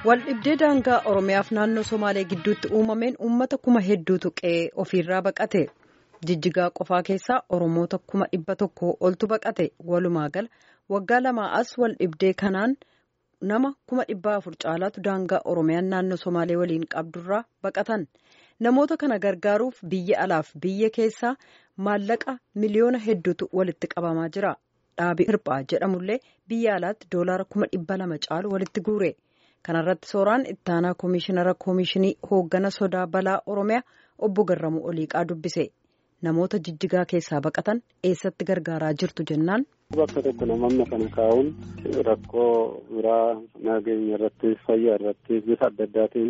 Waldhibdee daangaa Oromiyaaf naannoo Somaalee gidduutti uumameen uummata kuma hedduutu qe'ee ofiirraa baqate. Jijjigaa qofaa keessaa Oromoota kuma dhibba tokko oltu baqate. Walumaa gala waggaa lamaa as waldhibdee kanaan nama kuma dhibba afur caalaatu daangaa Oromiyaan naannoo Somaalee waliin qabdurraa baqatan. Namoota kana gargaaruuf biyya alaaf biyya keessaa maallaqa miliyoona hedduutu walitti qabamaa jira. Dhaabii hirphaa jedhamullee biyya alaatti doolaara kuma dhibba lama caalu walitti guure. Kanarratti sooraan ittaanaa koomishinara koomishinii hooggana sodaa balaa Oromiyaa obbo Garramuu Oliiqaa dubbise. Namoota jijjigaa keessaa baqatan eessatti gargaaraa jirtu jennaan. Bakka tokko namoonni kana kaa'uun rakkoo biraa nageenya irratti fayyaa irratti bifa adda addaatiin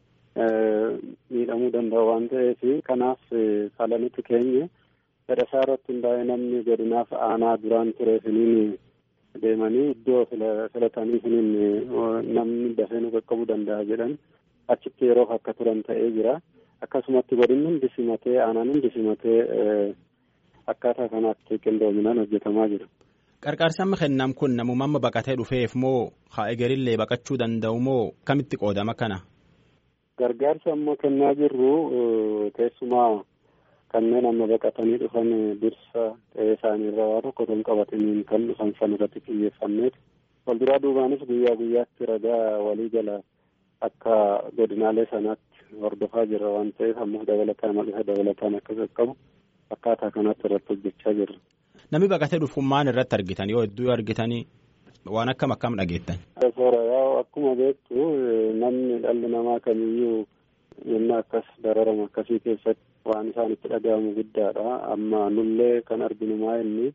miidhamuu danda'u waan ta'eef kanaaf falanitti keenya fedhasaa irratti hundaa'ee namni godinaaf aanaa duraan ture siniin deemanii iddoo filatanii siniin namni dafee nu qaqqabuu danda'a jedhan achitti yeroof akka turan ta'ee jira. Akkasumatti godinni hundi simatee aanaan hundi simatee akkaataa kanaatti qindoominaan hojjetamaa jira. Qarqaarsi amma kennam kun namuma amma baqatee dhufeef moo haa egerillee baqachuu danda'u moo kamitti qoodama kana? Gargaarsa amma kennaa jirru keessumaa kanneen amma baqatanii dhufan dursa ta'ee isaaniirra waa tokko ton qabataniin kan dhufan san irratti xiyyeeffanneet wal duraa duubaanis guyyaa guyyaatti ragaa walii jala akka godinaalee sanaatti hordofaa jirra waan ta'eef ammoo dabalataan mal'isa dabalataan akka qaqqabu akkaataa kanatti irratti hojjechaa jirra. Namni baqatee dhufu maal irratti argitan yoo hedduu argitanii waan akkam akkam dhageettan. Soora yaa akkuma beektu namni dhalli namaa kamiyyuu yenna akkas dararama akkasii keessatti waan isaan itti dhaga'amu guddaadha. Amma nullee kan arginu maa inni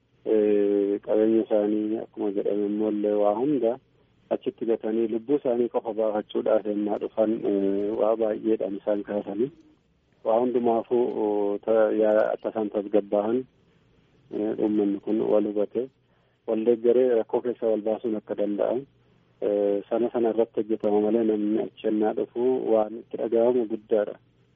qabeenya isaanii akkuma jedhame immoollee waa hunda achitti gatanii lubbuu isaanii qofa baafachuudhaaf yennaa dhufan waa baay'eedhaan isaan kaasanii waa hundumaafuu akka isaan tasgabbaahan uummanni kun wal hubate wal deeggaree rakkoo keessa wal baasuun akka danda'an sana sana irratti hojjetama malee namni achi yennaa dhufu waan itti dhaga'amu guddaadha.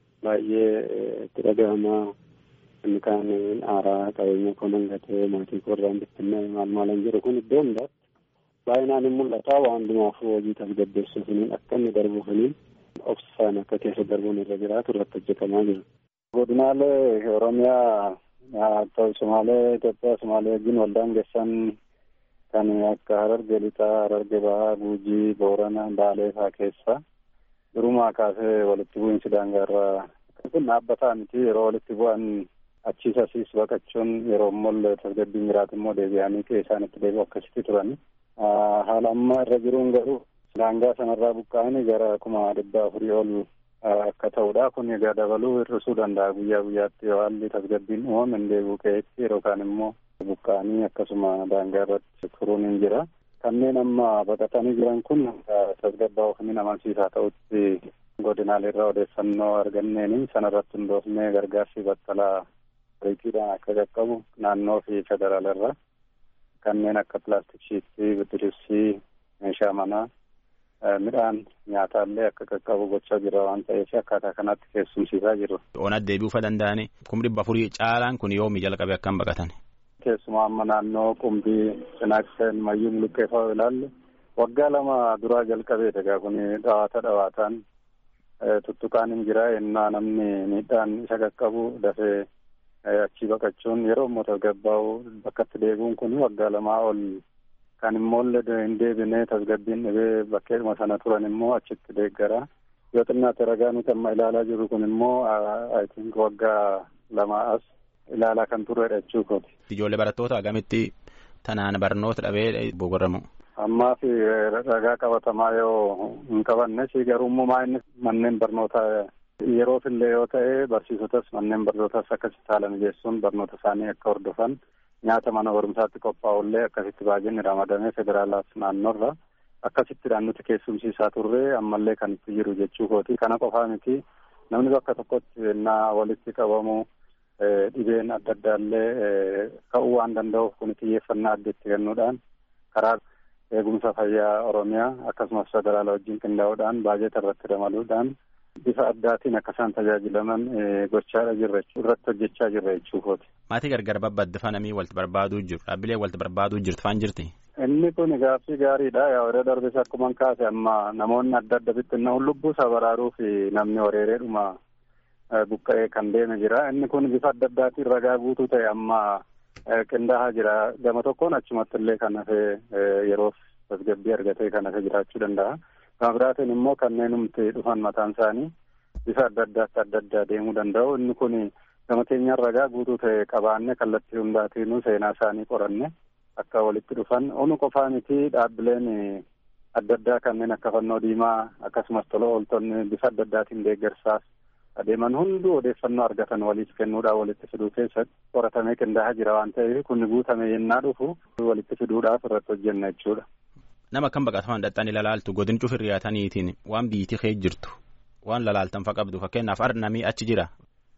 Baay'ee itti dhaga'amaa inni kaan aaraa qabeenya koo nan gatee maatii koo irraan bittinnee maal maalan jiru kun iddoo hundaatti baay'inaan hin mul'ata waan hundumaafuu hojii tasgabbeessuufiniin akka inni darbuufiniin obsaan akka keessa darbuun irra jiraatu irratti hojjetamaa jira. Godinaalee Oromiyaa ta'u Somaalee Itoophiyaa Somaalee wajjin waldaan geessan kan akka Hararge Lixaa, Hararge Bahaa, Guujii, Boorana, Baalee fa'aa keessa durumaa kaasee walitti bu'iinsi daangaarraa kun dhaabbataa miti yeroo walitti bu'an achiis asiis baqachuun yeroo immoo tasgabbiin jiraatu immoo deebi'anii qe'ee isaanitti deebi'u akkasitti turan. Haala amma irra jiruun garuu daangaa sanarraa buqqa'anii gara kuma dhibba afurii ol akka ta'udha. Kun egaa dabaluu hir'isuu danda'a guyyaa guyyaatti yoo haalli tasgabbiin uumame hin deebi'u qe'eetti yeroo kaan immoo buqqa'anii akkasuma daangaa irratti turuun hin jira. Kanneen amma baqatanii jiran kun tasgabbaa ofii amansiisaa ta'utti godinaalee irraa odeeffannoo arganneeni sanarratti hundoofnee gargaarsi battalaa riiqiidhaan akka qaqqabu naannoo fi federaala irraa kanneen akka pilaastik shiitii, bidiribsii, meeshaa manaa, midhaan nyaataallee akka qaqqabu gochaa jira waan ta'eef akkaataa kanatti keessumsiisaa jiru. Oonat deebi'uu danda'ani kum dhibba afurii caalaan kun yoomi jalqabe akkam baqatan? Keessumaa amma naannoo qumbii cinaakseen mayyuu muluqqee fa'aa ilaalle waggaa lama duraa jalqabee egaa kun dhawaata dhawaataan tuttuqaan hin jira yennaa namni miidhaan isa qaqqabu dafee achii baqachuun yeroo immoo tasgabbaa'u bakkatti deebi'uun kun waggaa lamaa ol kan immoollee hin deebine tasgabbiin dhibee bakkeedhuma sana turan immoo achitti deeggara yoo xinnaate ragaa nuti amma ilaalaa jirru kun immoo I think waggaa lamaa as ilaalaa kan turredha jechuu kooti. Ijoollee barattoota agamitti tanaan barnoota dhabee bogoramu. Ammaa fi ragaa qabatamaa yoo hin qabanne si garuummaa inni manneen barnootaa yeroof illee yoo ta'e barsiisotas manneen barnootas akkasitti haala mijeessuun barnoota isaanii akka hordofan nyaata mana barumsaatti qophaa'ullee akkasitti baajinni ramadamee federaalaaf naannoorra akkasittidhaan nuti keessumsiisaa turre ammallee kan itti jiru jechuu kooti. Kana qofaa miti namni bakka tokkotti yennaa walitti qabamu dhibeen adda addaallee ka'uu waan danda'uuf kun xiyyeeffannaa adda itti kennuudhaan karaa eegumsa fayyaa Oromiyaa akkasumas federaala wajjin qindaa'uudhaan baajeta irratti ramaduudhaan bifa addaatiin akka isaan tajaajilaman gochaadha jirra irratti hojjechaa jirra jechuu kooti. Maatii gargar babbaddifamanii walitti barbaaduu jiru. Dhaabbilee walitti barbaaduu jirtu faan jirti. Inni kun gaaffii gaariidha. Yaa yeroo darbes akkuma kaase amma namoonni adda adda bittinnaa'uun lubbuu isaa baraaruuf namni horeereedhuma buqqa'ee kan deeme jira. Inni kun bifa adda addaatiin ragaa guutuu ta'e amma qindaa'aa jira. Gama tokkoon achumatti illee kan hafee yeroof tasgabbii argatee kan hafee jiraachuu danda'a. Gama biraatiin immoo kanneen humti dhufan mataan isaanii bifa adda addaatti adda addaa deemuu danda'u. Inni kun gama keenyaan ragaa guutuu ta'e qabaanne kallattii hundaatiinuu seenaa isaanii qoranne akka walitti dhufan. Onu qofaa miti dhaabbileen adda addaa kanneen akka fannoo diimaa akkasumas tola ooltonni bifa adda addaatiin deeggarsaaf adeeman hunduu odeeffannoo argatan waliif kennuudhaan walitti fiduu keessatti qoratamee qindaa'aa jira waan ta'eef kun guutame yennaa dhufu walitti fiduudhaaf irratti hojjenna jechuudha. Nama akkam baqataman dhaqxanii lalaaltu godin cufin riyaataniitiin waan biyyittii kee jirtu waan lalaaltan fa qabdu fakkeenyaaf arnamii achi jira.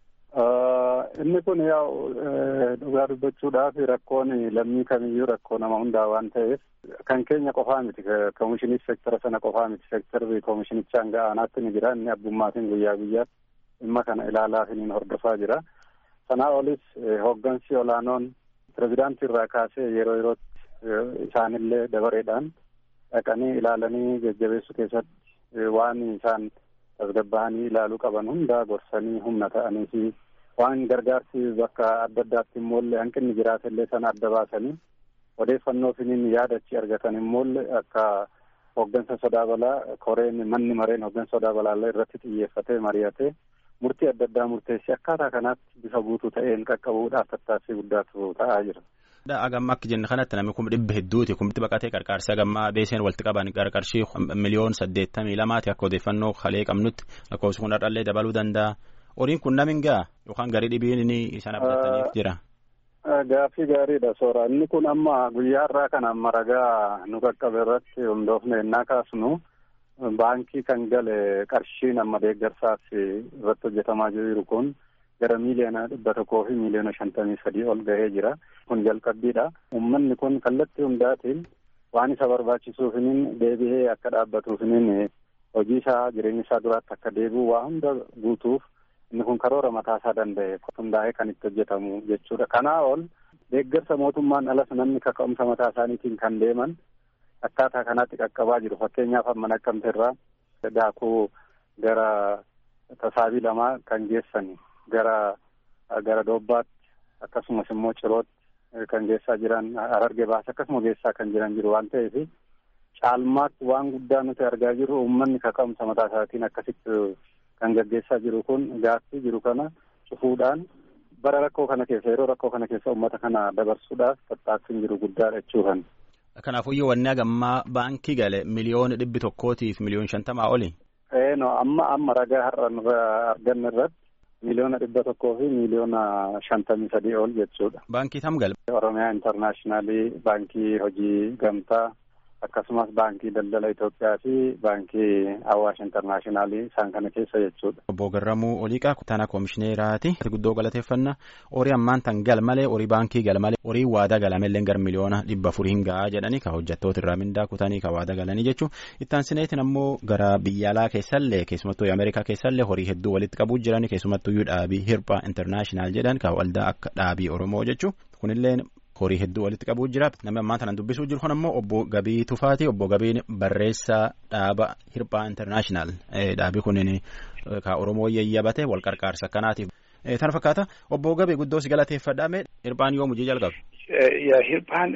Inni kun yaa'u dhugaa dubbachuudhaaf rakkoon lammii kamiyyuu rakkoo nama hundaa waan ta'eef kan keenya qofaa miti koomishinii seektara sana qofaa miti seektarri koomishinichaa hanga aanaatti ni jira inni abbummaatiin guyyaa guyyaatti dhimma kana ilaalaafiniin hordofaa jira. Sanaa olis hooggansi olaanoon pirezidaantii irraa kaasee yeroo yerootti isaanillee dabareedhaan dhaqanii ilaalanii jajjabeessuu keessatti waan isaan tasgabba'anii ilaaluu qaban hundaa gorsanii humna ta'anii fi waan gargaarsi bakka adda addaatti immoollee hanqinni jiraatellee sana adda baasanii odeeffannoo finiin yaadachi argatan immoollee akka hooggansa sodaa balaa koreen manni mareen hooggansa sodaa balaallee irratti xiyyeeffatee mari'atee murtii adda addaa murteessee akkaataa kanaatti bifa guutuu ta'een qaqqabuudhaaf tattaaffii guddaatu ta'aa jira. Agamma akka jenne kanatti namni kuma dhibba hedduuti kumti baqatee qarqaarsi agammaa beeseen walitti qaban qarqarshii miliyoon saddeettamii lamaati akka odeeffannoo kalee qabnutti lakkoofsi kun har'allee dabaluu danda'a. Horiin kun namin gaa yookaan garii dhibiin inni isaan abdataniif jira. Gaaffii gaariidha soora. Inni kun amma guyyaa irraa kan amma ragaa nu qaqqabe irratti hundoofne ennaa kaasnu baankii kan gale qarshiin amma deeggarsaaf irratti hojjetamaa jiru kun gara miiliyoona dhibba tokkoo fi miiliyoona shantamii sadii ol gahee jira. Kun jalqabbiidha. Uummanni kun kallattii hundaatiin waan isa barbaachisuufiniin deebi'ee akka dhaabbatuufiniin hojii isaa jireenya isaa duraatti akka deebi'u waa hunda guutuuf inni kun karoora mataa isaa danda'e hundaa'ee kan itti hojjetamu jechuudha. Kanaa ol deeggarsa mootummaan alas namni kaka'umsa mataa isaaniitiin kan deeman akkaataa kanaatti qaqqabaa jiru. Fakkeenyaaf amma naqqamte irraa daakuu gara tasaabii lamaa kan geessan gara gara doobbaatti akkasumas immoo cirootti kan geessaa jiran hararge baasa akkasuma geessaa kan jiran jiru waan ta'eef caalmaatti waan guddaa nuti argaa jirru uummanni kaka'umsa mataa isaatiin akkasitti kan gaggeessaa jiru kun gaaffii jiru kana cufuudhaan bara rakkoo kana keessa yeroo rakkoo kana keessa uummata kana dabarsuudhaaf tattaaffiin jiru guddaadha jechuufan. Kanaafuu iyyuu wanni agammaa baankii gale miliyoona dhibbi tokkootiif miliyoon shantamaa oli. Ee no amma amma ragaa har'a arganne irratti miliyoona dhibba tokkoo fi miliyoona shantamii sadii ol jechuudha. Baankii tam gale. Oromiyaa intarnaashinaali baankii hojii gamtaa akkasumas baankii daldala Itoophiyaa fi baankii Awaash intarnaashinaali isaan kana keessa jechuudha. Obbo Garramuu Oliiqaa kutaana koomishineeraati. Guddoo galateeffannaa horii ammaan tan gal malee horii baankii gal malee horii waadaa galamellee gar miliyoona dhibba afuriin gahaa jedhanii ka hojjettoota irraa mindaa kutanii ka waadaa galanii jechuun ittaan sineetiin ammoo gara biyya alaa keessallee keessumattuu Ameerikaa keessallee horii hedduu walitti qabuu jiranii keessumattuu dhaabii hirphaa intarnaashinaal jedhan ka waldaa akka dhaabii Oromoo jechuun kunillee horii hedduu walitti qabuu jira namni ammaa tanan dubbisuu jiru kun ammoo obbo Gabii Tufaati obbo Gabiin barreessaa dhaaba hirphaa intarnaashinaal dhaabii kunin ka Oromoo yayyabate wal qarqaarsa akkanaatiif. Tana fakkaata obbo Gabii guddoo si galateeffadhaame hirphaan yoo mujii jalqabe. Hirphaan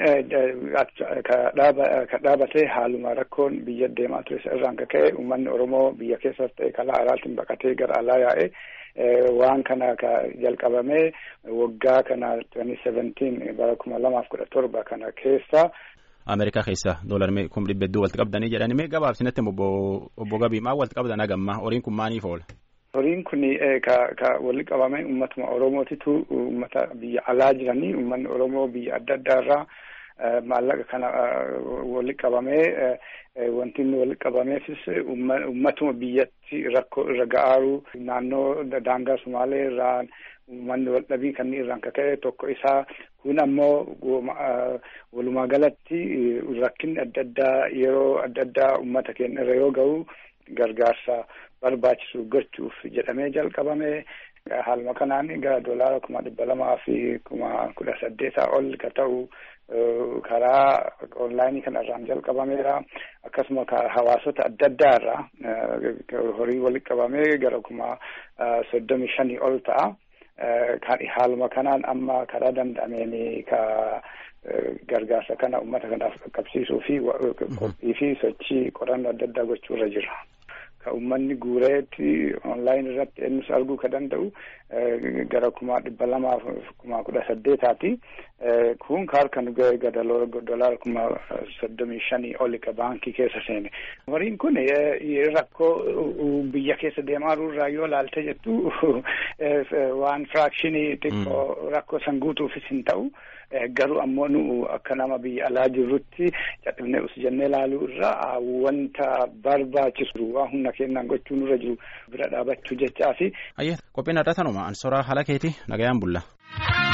ka dhaabatee haaluma rakkoon biyya deemaa ture irraan ka ka'e uummanni Oromoo biyya keessas ta'e kalaa alaatiin baqatee gara alaa yaa'e. waan kana ka jalqabame waggaa kana twenty seventeen bara kuma lamaaf kudha torba kana keessa. Ameerikaa keessa doolarmee kum dhibba hedduu walitti qabdanii jedhanii mee gabaabsinatti obbo obbo Gabii maal walitti qabdan hagamma horiin kun maaliif oola? Horiin kun ka ka walitti qabame uummatuma Oromootitu uummata biyya alaa jiranii uummanni Oromoo biyya adda addaa irraa maallaqa kana walitti qabamee wanti inni walitti qabameefis uummatuma biyyatti rakkoo irra ga'aaru naannoo daangaa Sumaalee irraa uummanni wal dhabii kan irraan kaka'e tokko isaa kun ammoo walumaa galatti rakkinni adda addaa yeroo adda addaa uummata keenya irra yoo ga'u gargaarsa barbaachisu gochuuf jedhamee jalqabame haaluma kanaan gara doolaara kuma dhibba lamaa fi kuma kudha saddeetaa ol ka ta'u karaa onlaayinii kanarraan jalqabameera akkasuma hawaasota adda addaa irraa horii walitti qabamee gara kuma soddomi shanii ol ta'a. Haaluma kanaan amma karaa danda'ameen ka gargaarsa kana uummata kanaaf qaqqabsiisuu fi qophii fi sochii qorannoo adda addaa gochuu irra jira. Ka uummanni guureetti onlaayin irratti eenyus arguu ka danda'u gara kuma dhibba lamaaf kuma kudha saddeetaati. Kun harka nu ga'e dolaara kuma soddomii shanii oli ka baankii keessa seene. Horiin kun rakkoo biyya keessa deemaa irraa yoo laalte jettu waan firaakshinii xiqqoo rakkoo san guutuufis hin ta'u. Garuu ammoo nu akka nama biyya alaa jirrutti cadhibnee us jennee ilaaluu irraa wanta barbaachisu waan humna keenyaan gochuu nurra jiru bira dhaabachuu jechaa fi. Qophiin adda tanuma ansoraa haala keeti nagayaan bulla.